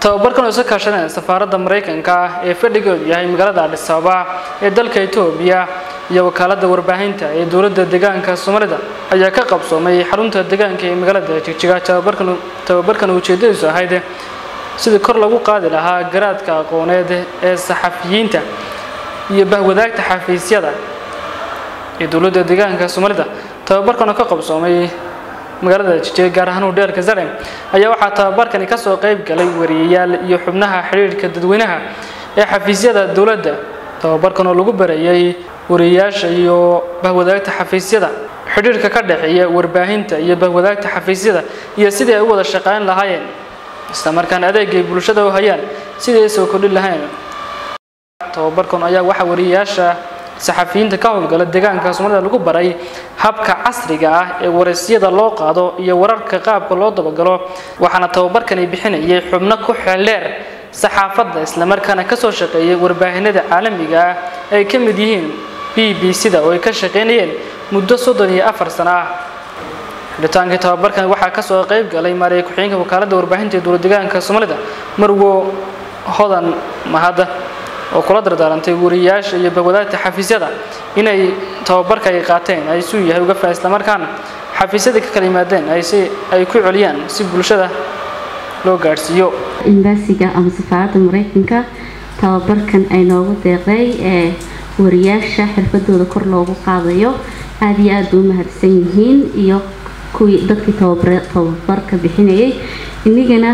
tababarkan oo iska kaashanaya safaaradda maraykanka ah ee fadhigoodu yahay magaalada adhis ababa ee dalka etoobiya iyo wakaaladda warbaahinta ee dowladda deegaanka soomaalida ayaa ka qabsoomay xarunta deegaanka ee magaalada jigjiga tababarkan tababarkan ujeedadiisu ahayd sidii kor lagu qaadi lahaa garaadka aqooneed ee saxafiyiinta iyo bahwadaagta xafiisyada ee dowladda deegaanka soomaalida tababarkan oo ka qabsoomay magaalada jijega gaar ahaan hodheelka zarem ayaa waxaa tababarkani ka soo qayb galay wariyayaal iyo xubnaha xidhiidhka dadweynaha ee xafiisyada dowladda tababarkan oo lagu barayay wariyayaasha iyo bahwadaagta xafiisyada xidhiidhka ka dhexeeya warbaahinta iyo bahwadaagta xafiisyada iyo sidii ay u wada shaqayn lahaayeen islamarkaana adeegay bulshada u hayaan sidii ay soo kordhin lahayn tababarkan ayaa waxaa wariyayaasha saxafiyiinta ka howlgala deegaanka soomaalida lagu baray habka casriga ah ee waraysyada loo qaado iyo wararka qaabka loo dabagalo waxaana tababarkani bixinayay xubno ku xeeldheer saxaafadda islamarkaana kasoo shaqeeyay warbaahinada caalamiga ah ay ka mid yihiin b b c da oo ay ka shaqaynayeen muddo soddon iyo afar sano ah xidhitaankii tababarkan waxaa kasoo qayb galay maariya ku-xigeenka wakaaladda warbaahinta ee dowlad deegaanka soomaalida marwo hodan mahadda oo kula dardaarantay wariyayaasha iyo bahwadaagta xafiisyada inay tababarka ay qaateen ay suu yahay uga faa islamarkaana xafiisyadii ka kala yimaadeen ay si ay ku celiyaan si bulshada loo gaadhsiiyo embaasiga ama safaaradda maraykanka tababarkan ay noogu deeqday ee wariyaasha xirfadooda kor loogu qaadayo aada iyo aada u mahadsan yihiin iyo kuwii dadkii tababarka bixinayay inigana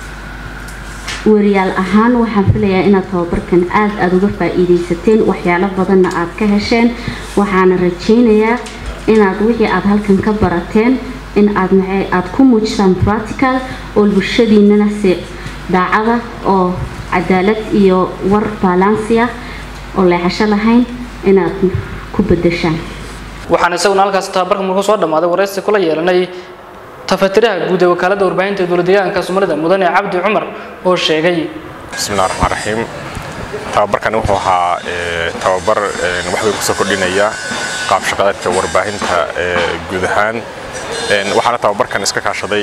wariyaal ahaan waxaan filayaa inaad tababarkan aada aada uga faa-iideysateen waxyaalo badanna aada ka hesheen waxaana rajaynayaa inaad wixii aada halkan ka barateen in aad maxay aada ku muujisaan practical oo bulshadiinana si daacada oo cadaalad iyo war balansi ah oo leexasho lahayn inaad ku bedeshaan waxaan isaguna halkaas tababarka markuu soo dhammaaday waraysi kula yeelanay tafatiraha guud ee wakaaladda warbaahinta ee dowlad deegaanka soomaalida mudane cabdi cumar oo sheegay bismillahi raxmaan raxiim tababarkani wuxuu ahaa tababar wax weyn kusoo kordhinaya qaab shaqadeedka warbaahinta guud ahaan waxaana tababarkan iska kaashaday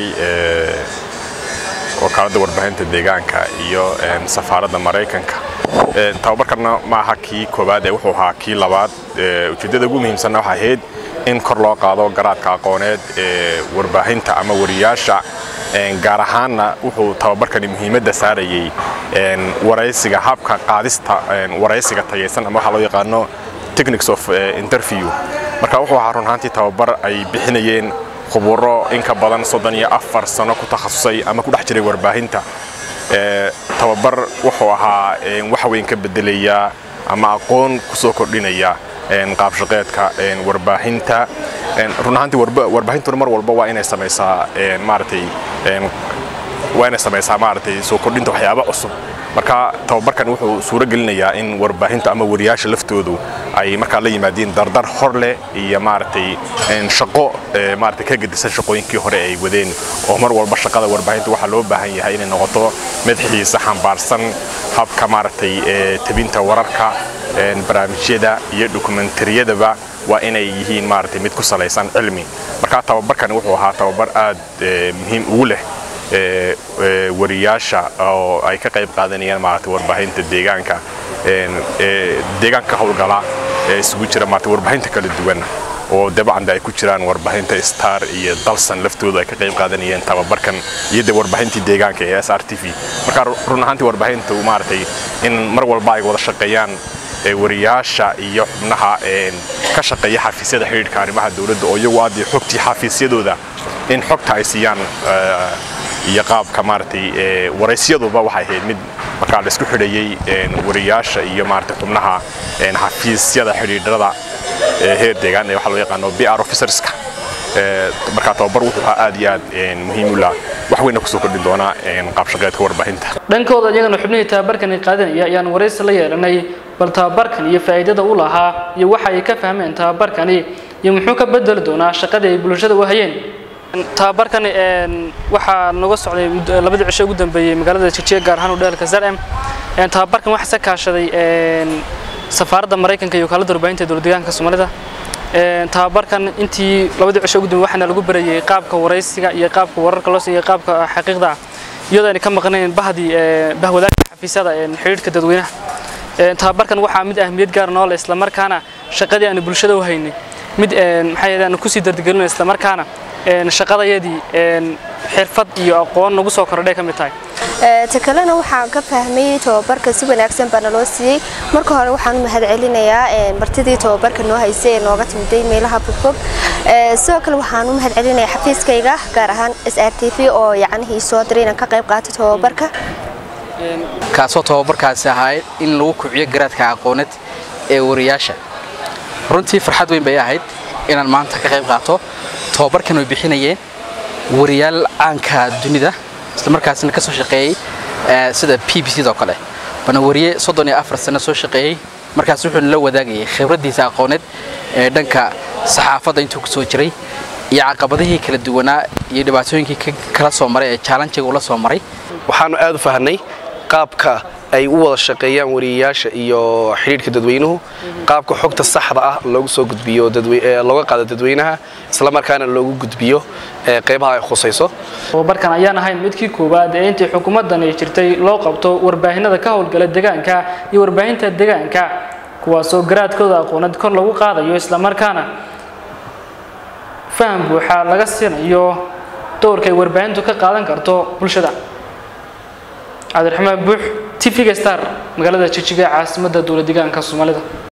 wakaaladda warbaahinta deegaanka iyo safaaradda maraykanka tababarkanna ma aha kii koowaad ee wuxuu ahaa kii labaad ujeeddada ugu muhiimsanna waxaa ahayd in kor loo qaado garaadka aqooneed ee warbaahinta ama wariyaasha gaar ahaanna wuxuu tababarkani muhiimadda saarayay waraysiga habka qaadista waraysiga tayaysan ama waxaa loo yaqaano technics of interview marka wuxuu ahaa run ahaantii tababar ay bixinayeen khuburo in ka badan soddon iyo afar sano ku takhasusay ama ku dhex jiray warbaahinta tababar wuxuu ahaa wax weyn ka bedelaya ama aqoon kusoo kordhinaya qaabshaqeedka warbaahinta run ahaantii warbaahintuna mar walba waa inay samaysaa maaragtay waa inay samaysaa maaragtay soo kordhinta waxyaaba cusub marka tababarkan wuxuu suuro gelinayaa in warbaahintu ama wariyaasha laftoodu ay markaa la yimaadiin dardar hor leh iyo maaragtay shaqo maaragtay ka gedisan shaqooyinkii hore ay wadeen oo mar walba shaqada warbaahinta waxaa loo baahan yahay inay noqoto mid xiisa xambaarsan habka maaragtay tabinta wararka barnaamijyada iyo dokumentariyadaba waa inay yihiin maaragtay mid ku salaysan cilmi marka tababarkani wuxuu ahaa tababar aad muhiim ugu leh wariyaasha oo ay ka qayb qaadanayaan maaragtay warbaahinta deegaanka deegaanka howlgala ee isugu jira maaragtay warbaahinta kala duwan oo dabcan ay ku jiraan warbaahinta star iyo dalsan laftoodu ay ka qayb qaadanayeen tababarkan iyo de warbaahintii deegaanka ee s r t v marka run ahaantii warbaahintu maaragtay in mar walba ay wada shaqeeyaan wariyaasha iyo xubnaha ka shaqeeya xafiisyada xidhiidhka arrimaha dowladda oo iyagu aad xogtii xafiisyadooda in xogta ay siiyaan iyo qaabka maaragtay waraysiyaduba waxay ahayd mid markaa la isku xidhayay wariyaasha iyo maaragtay xubnaha xafiisyada xidhiidhada heer deegaan ee waxaa loo yaqaano b r officerska markaa tababar wuxuu ahaa aad iyo aad muhiim u laha wax weyna kusoo kordhin doonaa qaabshaqeedka warbaahinta dhankooda iyagana xubnihii tababarkani qaadanaya ayaan waraysi la yeelanay bal tababarkan iyo faa'iidada u lahaa iyo waxa ay ka fahmeen tababarkani iyo muxuu ka bedeli doonaa shaqadii ay bulshada u hayeen tababarkani waxaa naga socday labadii cisho ugu dambeeyey magaalada jijiga gaar ahaan udheelka zarem tababarkan waxaa se kaashaday safaaradda maraykanka iyo wakaaladda warbaahinta dowlad deegaanka soomaalida tababarkan intii labadii cisho ugu dambeeyey waxaana lagu barayay qaabka waraysiga iyo qaabka wararka loo siiyo qaabka xaqiiqda iyadoo ayna ka maqnayn bahdii bahwadaagta xafiisyada xidhiidhka dadweynaha tababarkan waxaa mid ahmiyad gaar noo leh islamarkaana shaqadii aanu bulshada u haynay mid maxaa yeelay aanu kusii dardigelino islamarkaana shaqadayadii xirfad iyo aqoon nagu soo kordhay ka mid tahay ta kalena waxaan ka fahmay tababarka si wanaagsan baa naloo siiyey marka hore waxaan u mahad celinayaa martidii tababarka noo haysay ee nooga timiday meelaha fogfog sidoo kale waxaan u mahad celinayaa xafiiskayga gaar ahaan s r t v oo yacnihii soo diray inaan ka qayb qaato tababarka kaasoo tababarkaasi ahayd in lagu kiciyo garaadka aqooneed ee wariyaasha runtii farxad weyn bay ahayd inaan maanta ka qayb qaato tababarkan way bixinayeen wariyaal caanka dunida islamarkaasna ka soo shaqeeyey sida b b c doo kale bana wariye soddon iyo afar sano soo shaqeeyey markaas wuxuu nala wadaagayay khibraddiisa aqooneed ee dhanka saxaafadda intuu ku soo jiray iyo caqabadihii kala duwanaa iyo dhibaatooyinkii kala soo maray ee jaalanjiga ula soo maray waxaanu aad u fahnay qaabka ay u wada shaqeeyaan wariyayaasha iyo xidhiidhka dadweynuhu qaabka xogta saxda ah loogu soo gudbiyo looga qaado dadweynaha islamarkaana loogu gudbiyo qeybaha ay khusayso tababarkan ayaan ahayn midkii koowaad ee intii xukuumaddan ay jirtay loo qabto warbaahinada ka howlgala deegaanka iyo warbaahinta deegaanka kuwaasoo garaadkooda aqooneed kor lagu qaadayo islamarkaana faham buuxa laga siinayo dowrka ay warbaahintu ka qaadan karto bulshada cabdiraxmaan buux tv-ga star magaalada jijiga caasimadda dowlad deegaanka soomaalida